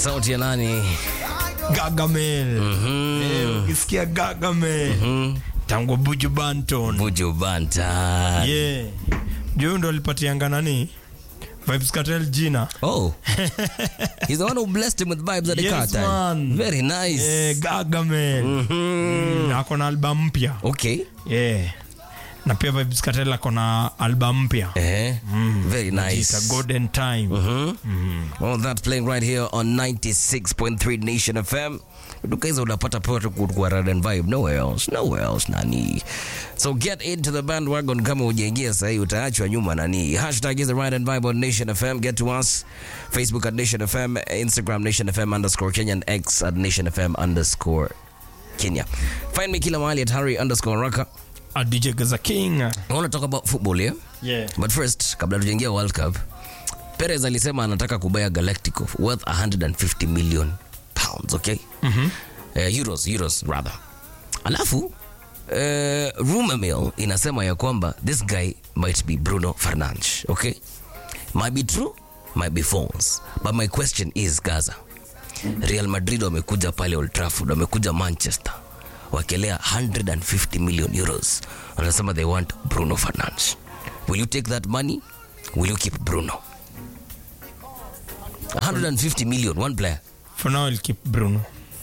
sauti ya nani? Gargamel. Eh, ukisikia Gargamel tangu Buju Banton. Buju Banta. Yeah. Juu ndo alipatianga nani? Vibes Cartel jina. Oh. He's the one who blessed him with vibes at the Yes, car time. man. Very nice. Eh, Gargamel. Mm, ako na album mpya. Okay. Yeah. Na pia Vibes Cartel ako na album mpya. Eh. Very It's nice. a golden time. All that playing right here on 96.3 Nation FM. Duka hizo unapata pote kwa Rad and Vibe. Nowhere else. Nowhere else nani. So get into the bandwagon kama hujaingia sahii utaachwa nyuma nani. Hashtag is the Rad and Vibe on Nation FM. Get to us. Facebook at Nation FM. Instagram Nation FM underscore Kenya and X at Nation FM underscore Kenya. Find me kila mahali at Harry underscore Raka. A DJ Gaza King. I want to talk about football yeah? Yeah. But first, kabla tujaingia World Cup, Perez alisema anataka kubaya Galactico worth 150 million pounds, okay? Mm-hmm. Uh, euros, euros rather. Alafu uh, rumor mill inasema ya kwamba this guy might be Bruno Fernandes, okay? Might be true, might be false. But my question is Gaza. Real Madrid wamekuja pale Old Trafford, wamekuja Manchester wakelea 150 million euros. Wanasema they want Bruno Fernandes. Will you take that money? Will you keep Bruno? 150 million, one player. For now I'll keep Bruno.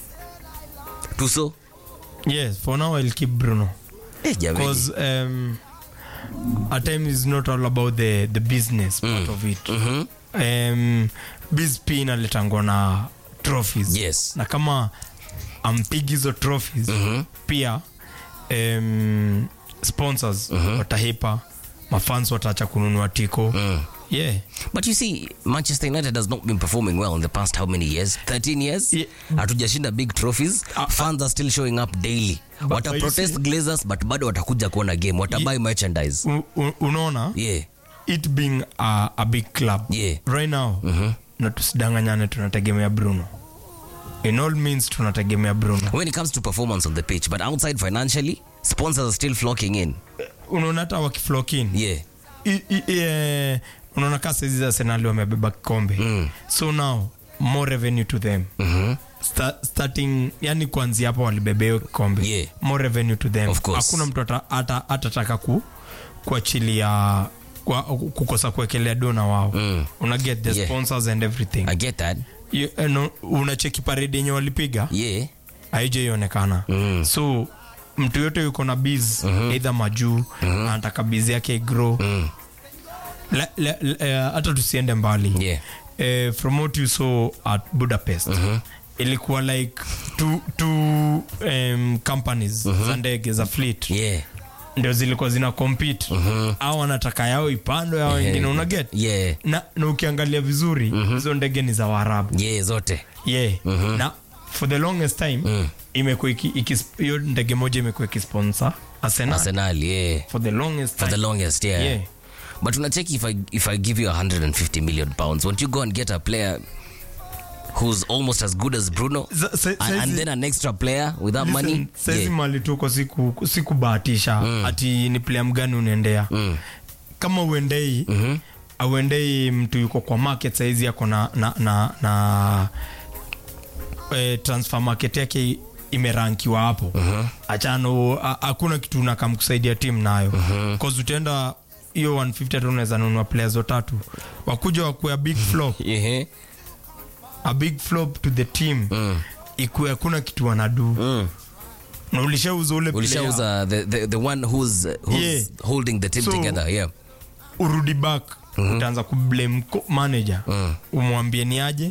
Tuso? Yes, for now I'll keep Bruno. Eh, jamani. because um, at times it's not all about the, the business part of it Mhm. um, biz pia inaletangwa na trophies Yes. na kama ampigi hizo trophies Mhm. pia um, sponsors watahipa mafans wataacha kununua tiko Mm. yeah But you see, Manchester United has not been performing well in the past how many years? 13 years? Yeah. Hatujashinda big trophies. Ah, Fans are still showing up daily. But Wata you protest see- Glazers but bado watakuja kuona game. Watabuy merchandise. U, u, unaona Yeah. it being a, a big club Yeah. right now na tusidanganyane tunategemea bruno in all means tunategemea bruno When it comes to performance on the pitch, but outside financially, sponsors are still flocking in. unaona hata wakiflokin Yeah. unaona kaa saizi za senali wamebeba kikombe Mm. so now more revenue to them Mhm. Sta, starting yani kuanzia hapo walibebea hiyo kikombe Yeah. more revenue to them Of course. hakuna mtu ata- ata- atataka ku kuachilia kwa, kukosa kuwekelea dona wao Mm. una get the Yeah. sponsors and everything I get that. You, eh, no, unacheki paredi yenye walipiga Yeah. haijaionekana Mm. so mtu yote yuko na biz eidha majuu anataka biz yake grow Mm. Le- le- le- eh, hata tusiende mbali Yeah. eh, from what you saw at budapest ilikuwa like two, two um, companies za ndege za fleet Yeah. ndio zilikuwa zina compete au wanataka yao ipando yao wengine una get Yeah. na, na ukiangalia vizuri hizo ndege ni za waarabu Yeah, zote. yeah. na for the longest time imekuwa iki- ikis- hiyo ndege moja imekuwa ikisponsor Arsenal Arsenal, yeah. for the longest For the time. longest, yeah. Yeah. But unacheki if I if I give you 150 million pounds, won't you go and get a player who's almost as good as Bruno? Za- sa- and, and saizi- then an extra player with that Listen, money? saizi Yeah. mali tuko siku sikubahatisha ati ni player mgani unaendea Mm. kama uendei auendei mtu yuko kwa market saizi yako na, na, na, na eh, transfer market yake imerankiwa hapo achano a- hakuna kitu unakamkusaidia timu nayo cause utaenda hiyo 150 tu unaweza nunua players watatu wakuja wakuya big flop Yeah. a big flop to the team Mm. ikuwe hakuna kitu wanadu Mm. na ulishauza ule player, Ulishauza the, the, the one who's, who's Yeah. holding the team So- together. Yeah. urudi back utaanza kublame co- manager umwambie ni aje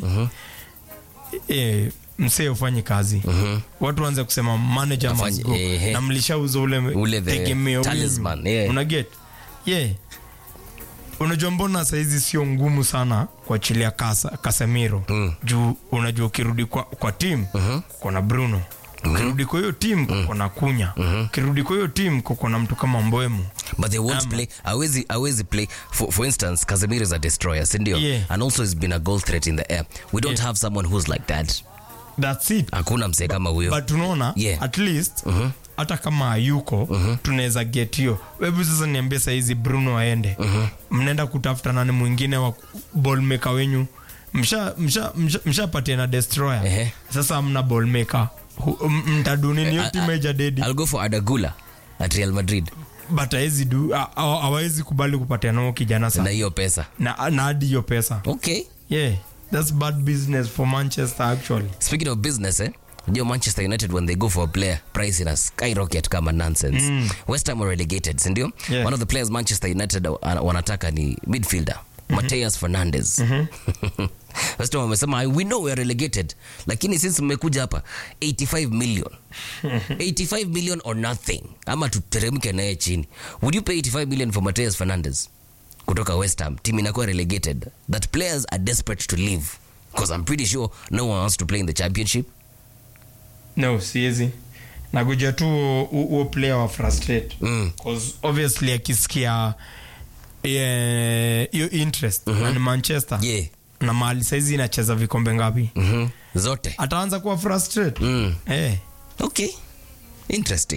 e, msee ufanye kazi watu waanze kusema manager Afanye- must go ehe. na mlishauza ule, Ule the tegemeo talisman, wenu. yeah. una get yeah unajua mbona saizi sio ngumu sana kuachilia kasa, kasemiro juu unajua ukirudi kwa, kwa tim kuko na bruno ukirudi kwa hiyo tim kuko na kunya ukirudi kwa hiyo tim kuko na mtu kama mbwemu But they won't Ama. play. Awezi, awezi play. For, for instance, Casemiro is a destroyer, sindio? Yeah. And also has been a goal threat in the air. We don't Yeah. have someone who's like that. thats it Hakuna msee kama huyo. but unaona Yeah. at least hata kama hayuko tunaweza get hiyo hebu sasa niambie sahizi bruno aende mnaenda kutafuta nani mwingine wa ballmaker wenyu msha msha msha- mshapatia na destroyer Ehe. sasa mna ball maker Hu- m- mtadunini hiyo I- timu haija dedi I'll go for Adagula at Real Madrid but hawezi du ha- ha- hawawezi kubali kupatia nao kijana na sana hiyo pesa. na na hadi hiyo pesa Okay. yeah that's bad business for manchester actually Speaking of business, eh? Unajua Manchester United when they go for a player price ina skyrocket kama nonsense. West Ham were relegated, si ndio? Yeah. One of the players Manchester United uh, wanataka ni midfielder Mateus Fernandes. West Ham wamesema we know we are relegated lakini since mmekuja hapa 85 million 85 million or nothing ama tuteremke naye chini would you pay 85 million for Mateus Fernandes kutoka West Ham team inakuwa relegated that players are desperate to leave because I'm pretty sure no one wants to play in the championship no siezi nakuja tu huo- huo player wa frustrate Mm. cause obviously akisikia eh, hiyo interest na ni manchester yeah na mahali saizi inacheza vikombe ngapi Mhm. zote ataanza kuwa frustrate mm. eh. okay interesting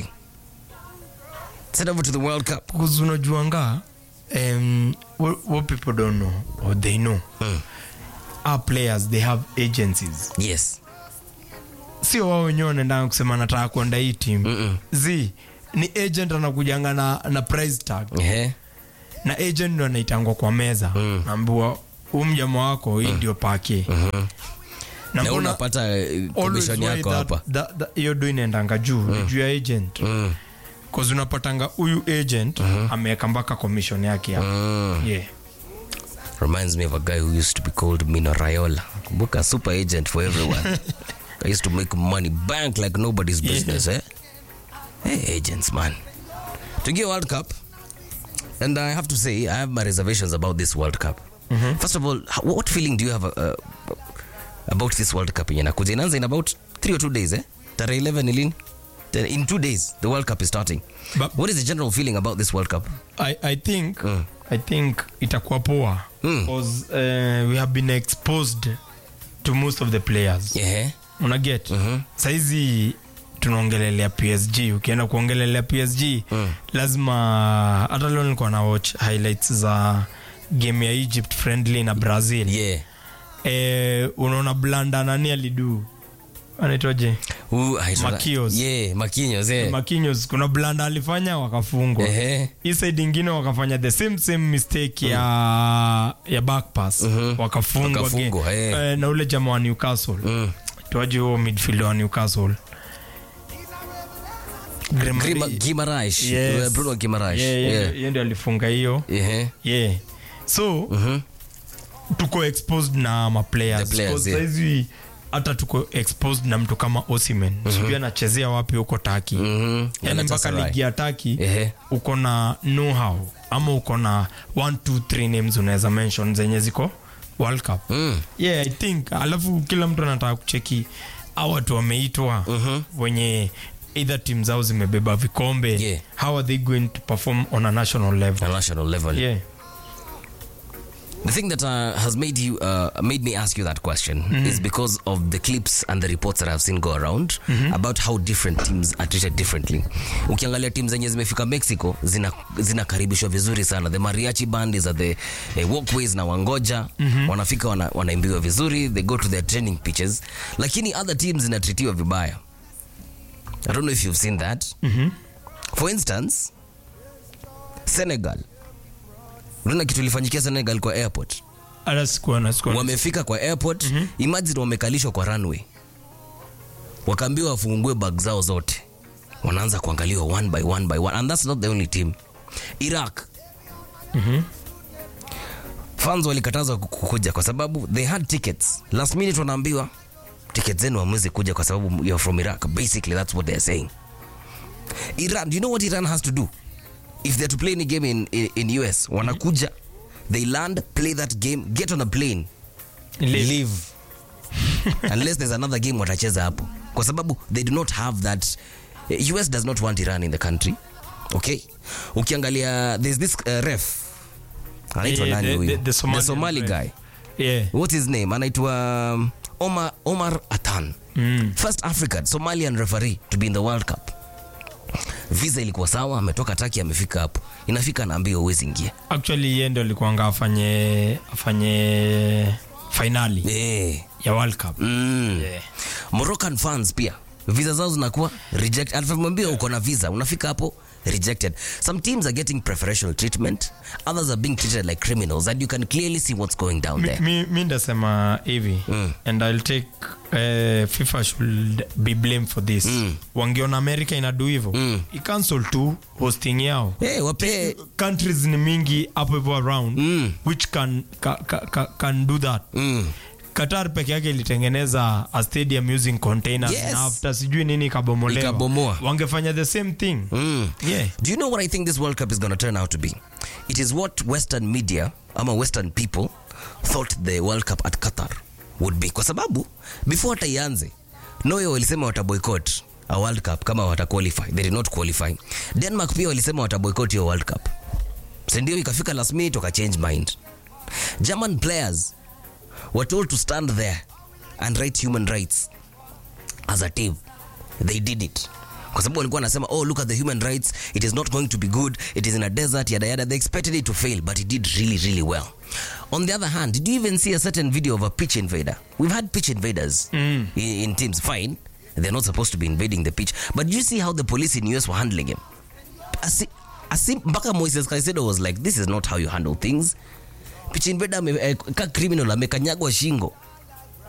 set over to the world cup Because unajuanga um, what, what people don't know or they know Mm. our players they have agencies yes sio wao wenyewe wanaendanga kusema nataka kuenda hii team Mm-mm. z ni agent anakujanga na, na price tag Ehe. na agent ndo anaitangwa kwa meza Mm. naambiwa huu mjama wako hii ndio pake na na mbona unapata eh, always commission why yako that- hapa that- that- hiyo do inaendanga juu ni juu ya agent Mm. cause unapatanga huyu agent ameweka mpaka commission yake hapa Mm. yeah. reminds me of a guy who used to be called Mino Raiola. Kumbuka super agent for everyone. I used to make money bank like nobody's business, eh? Hey, agents, man. To get World Cup, and I have to say, I have my reservations about this World Cup. First of all, how- what feeling do you have uh, about this World Cup? yenye inakuja? Inaanza in about three or two days, eh? Tarehe 11 ni lini? Then In two days, the World Cup is starting. But- what is the general feeling about this World Cup? I, I think Mm. I think itakuwa poa Mm. because uh, we have been exposed to most of the players Yeah. unaget Mhm. saizi tunaongelelea psg ukienda kuongelelea psg Mm. lazima hata leo nilikuwa na watch highlights za game ya egypt friendly na brazil Yeah. eh, unaona blanda nani alidu anaitwaje Who- I saw that. Makios. Yeah, Makios, yeah. makinyos kuna blanda alifanya wakafungwa Ehe. hii side ingine wakafanya the same same mistake ya ya back pass wakafungwa Wakafungwa, again. eh. Eh, na ule jamaa wa newcastle Mm. tuaje huo midfielder wa newcastle Grimari- Grima- Guimaraes. Yes. Uh, Bruno Guimaraes. Yeah, yeah, Yeah. yeye ndio alifunga hiyo Ehe. yeah so Mhm. tuko exposed na maplayers The players, Because yeah. saizi hata tuko exposed na mtu kama osimen sijui anachezea wapi huko taki Mhm. yani mpaka Galatasaray. ligi ya taki Ehe. uko na know-how ama uko na 1 2 3 names unaweza mention zenye ziko world cup Mm. yeah i think alafu kila mtu anataka kucheki au watu wameitwa wenye either team zao zimebeba vikombe Yeah. how are they going to perform on a national level At national level. yeah The thing that uh, has made you uh, made me ask you that question is because of the clips and the reports that I've seen go around about how different teams are treated differently. Ukiangalia teams zenye zimefika Mexico zina zinakaribishwa vizuri sana. The mariachi band is at the eh, walkways na wangoja wanafika wana, wanaimbiwa vizuri, they go to their training pitches, lakini other teams zinatritiwa vibaya. I don't know if you've seen that. For instance, Senegal. Unaona kitu ilifanyikia Senegal kwa airport hata sikuona sikuona wamefika kwa airport imagine wamekalishwa kwa runway wakaambiwa wafungue bag zao zote wanaanza kuangaliwa one by one by one and that's not the only team iraq fans walikatazwa ku- kukuja kwa sababu they had tickets last minute wanaambiwa tickets zenu hamwezi kuja kwa sababu you're from iraq basically that's what they're saying iran do you know what iran has to do if they're to play any game in, in, in us wanakuja they land play that game get on a plane Leave. leave unless there's another game watacheza hapo kwa sababu they do not have that us does not want iran in the country okay ukiangalia there's this uh, ref anaitwa Yeah, nani the- huyu the- the Somalian somali ref. guy yeah what's his name anaitwa um, omar, omar atan Mm. first african somalian referee to be in the world cup visa ilikuwa sawa ametoka taki amefika hapo inafika anaambia uwezi ingia actually yeye ndo alikuanga afanye afanye finali Eh. ya world cup Mm. Yeah. Moroccan fans pia visa zao zinakuwa reject. Alivyomwambia uko na visa, unafika hapo rejected. Some teams are getting preferential treatment, others are being treated like criminals and you can clearly see what's going down Mi- there. mi, mi ndasema hivi and i'll take uh, fifa should be blamed for this wangeona america inadu hivo mm. icancel tu hosting yao Hey, wape countries ni mingi hapo hivo around Mm. which can, ka, ka, ka, can do that mm. qatar peke yake ilitengeneza a stadium using containers Yes. na after sijui nini ikabomolewa Ikabomoa. wangefanya the same thing Mm. yeah. Do you know what I think this World Cup is going to turn out to be? It is what Western media, ama Western people, thought the World Cup at Qatar would be. Kwa sababu, before hata ianze, Norway walisema wataboycott a World Cup kama wataqualify. They did not qualify. Denmark pia walisema wataboycott hiyo World Cup. Sindio ikafika last minute wakachange mind. German players were told to stand there and write human rights as a team they did it kwa sababu walikuwa wanasema oh look at the human rights it is not going to be good it is in a desert yada yada they expected it to fail but it did really really well on the other hand did you even see a certain video of a pitch invader we've had pitch invaders in, in teams fine they're not supposed to be invading the pitch but you see how the police in us were handling him Asi, asi, mpaka moises caicedo was like this is not how you handle things pitch invader ame, eh, ka criminal amekanyagwa shingo